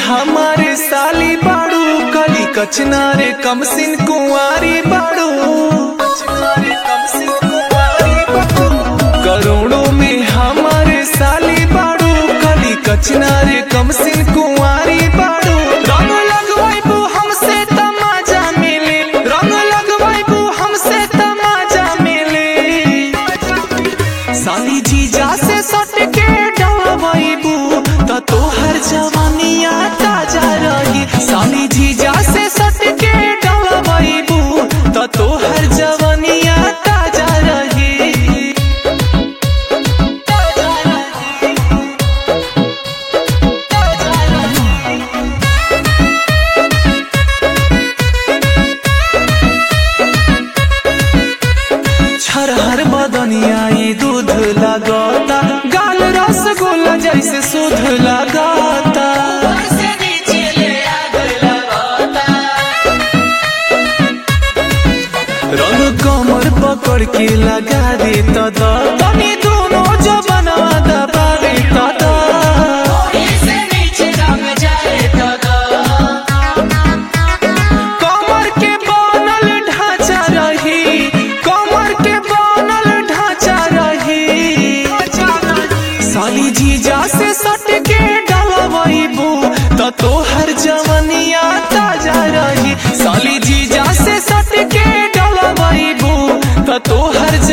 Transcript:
हमारे साली बाड़ू कली कचनारे कमसिन कुंवारी बाड़ू करोड़ों में हमारे साली बाड़ू कली कचनारे कमसिन कुंवारी बाड़ू रंग लगवाइबू हमसे तमाजा मिले रंग लगवाइबू हमसे तमाजा मिले साली जीजा से सट के डलवाइबू त तोहर जवानिया ताजा रही साली जीजा से सट के डलवाइबू त तोहर जवानिया ताजा रही ताजा रही ताजा रही छरहर बदनिया ई दूध लगाता गाल रसगुल्ला जैसे सुध लगाता रंग कमर पकड़ के लगा दे तदा तनी दोनों जबनवा दबा दे तदा कमर के बनल ढांचा रही कमर के बनल ढांचा रही साली जीजा से सट के डलवाइबू त तोहर जवनिया ताजा रही साली जीजा से सट के डलवाइबू त तोहर